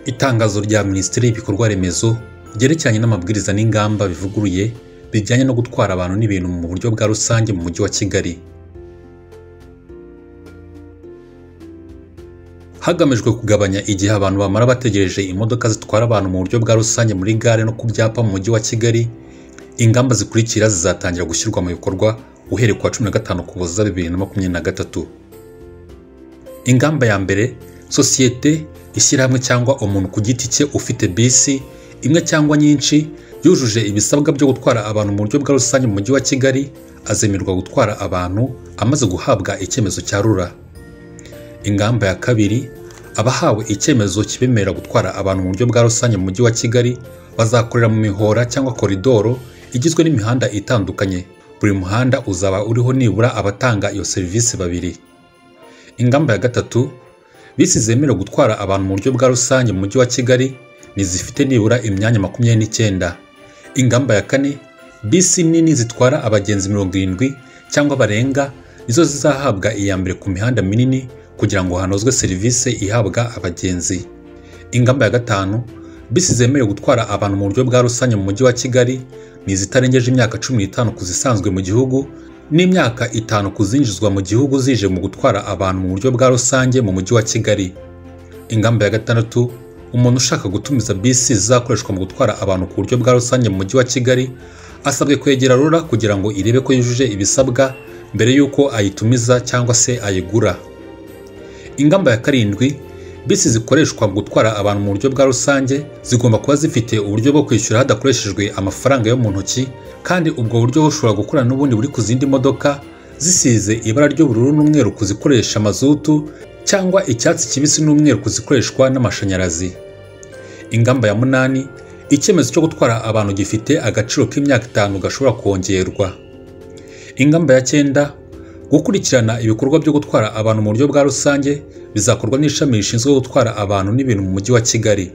Itangazo rya Minisiteri y'Ibikorwa Remezo ryerekeranye n'amabwiriza n'ingamba bivuguruye bijyanye no gutwara abantu n'ibintu mu buryo bwa rusange mu Mujyi wa Kigali. Hagamijwe kugabanya igihe abantu bamara bategereje imodoka zitwara abantu mu buryo bwa rusange muri gare no ku byapa mu Mujyi wa Kigali, ingamba zikurikira zizatangira gushyirwa mu bikorwa uhereye ku wa cumi na gatanu Ukuboza bibiri na makumyabiri na gatatu. Ingamba ya mbere, sosiyete, ishyirahamwe cyangwa umuntu ku giti cye ufite bisi imwe cyangwa nyinshi yujuje ibisabwa byo gutwara abantu mu buryo bwa rusange mu mujyi wa Kigali azemerwa gutwara abantu amaze guhabwa icyemezo cya rura. Ingamba ya kabiri, abahawe icyemezo kibemerera gutwara abantu mu buryo bwa rusange mu mujyi wa Kigali bazakorera mu mihora cyangwa koridoro igizwe n'imihanda itandukanye. Buri muhanda uzaba uriho nibura abatanga iyo serivisi babiri. Ingamba ya gatatu, bisi zemerewe gutwara abantu mu buryo bwa rusange mu mujyi wa Kigali ni zifite nibura imyanya makumyabiri n'icyenda. Ingamba ya kane, bisi nini zitwara abagenzi mirongo irindwi cyangwa barenga nizo zizahabwa iya mbere ku mihanda minini kugira ngo hanozwe serivisi ihabwa abagenzi. Ingamba ya gatanu, bisi zemerewe gutwara abantu mu buryo bwa rusange mu mujyi wa Kigali ni izitarengeje imyaka cumi n'itanu ku zisanzwe mu gihugu n'imyaka itanu ku zinjizwa mu gihugu zije mu gutwara abantu mu buryo bwa rusange mu mujyi wa Kigali. Ingamba ya gatandatu, umuntu ushaka gutumiza bisi zizakoreshwa mu gutwara abantu ku buryo bwa rusange mu mujyi wa Kigali asabwe kwegera RURA kugira ngo irebe ko yujuje ibisabwa mbere y'uko ayitumiza cyangwa se ayigura. Ingamba ya karindwi, bisi zikoreshwa mu gutwara abantu mu buryo bwa rusange zigomba kuba zifite uburyo bwo kwishyura hadakoreshejwe amafaranga yo mu ntoki kandi ubwo buryo bushobora gukorana n'ubundi buri ku zindi modoka zisize ibara ry'ubururu n'umweru ku zikoresha mazutu cyangwa icyatsi kibisi n'umweru ku zikoreshwa n'amashanyarazi. Ingamba ya munani, icyemezo cyo gutwara abantu gifite agaciro k'imyaka itanu gashobora kongerwa. Ingamba ya cyenda, gukurikirana ibikorwa byo gutwara abantu mu buryo bwa rusange bizakorwa n'ishami rishinzwe gutwara abantu n'ibintu mu mujyi wa Kigali.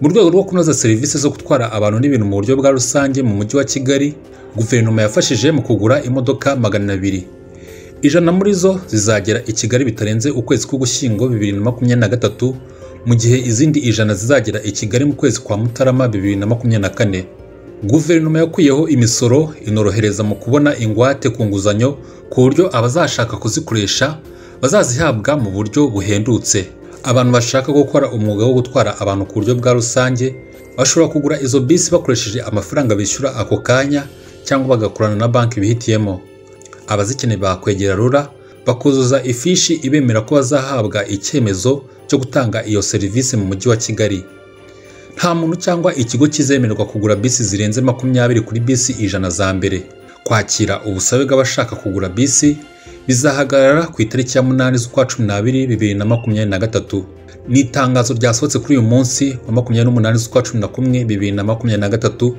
Mu rwego rwo kunoza serivisi zo gutwara abantu n'ibintu mu buryo bwa rusange mu mujyi wa Kigali, guverinoma yafashije mu kugura imodoka magana abiri. Ijana muri zo zizagera i Kigali bitarenze ukwezi k'Ugushyingo bibiri na makumyabiri na gatatu, mu gihe izindi ijana zizagera i Kigali mu kwezi kwa Mutarama bibiri na makumyabiri na kane. Guverinoma yakuyeho imisoro inorohereza mu kubona ingwate ku nguzanyo ku buryo abazashaka kuzikoresha bazazihabwa mu buryo buhendutse. Abantu bashaka gukora umwuga wo gutwara abantu ku buryo bwa rusange bashobora kugura izo bisi bakoresheje amafaranga bishyura ako kanya cyangwa bagakorana na banki bihitiyemo. Abazikeneye bakwegera RURA bakuzuza ifishi ibemera ko bazahabwa icyemezo cyo gutanga iyo serivisi mu mujyi wa Kigali. Nta muntu cyangwa ikigo kizemererwa kugura bisi zirenze makumyabiri kuri bisi ijana za mbere. Kwakira ubusabe bw'abashaka kugura bisi bizahagarara ku itariki ya munani z'ukwa cumi n'abiri bibiri na makumyabiri na gatatu. Ni itangazo ryasohotse kuri uyu munsi wa makumyabiri n'umunani z'ukwa cumi na kumwe bibiri na makumyabiri na gatatu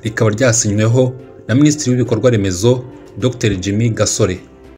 rikaba ryasinyweho na Minisitiri w'Ibikorwa Remezo Dr Jimmy Gasore.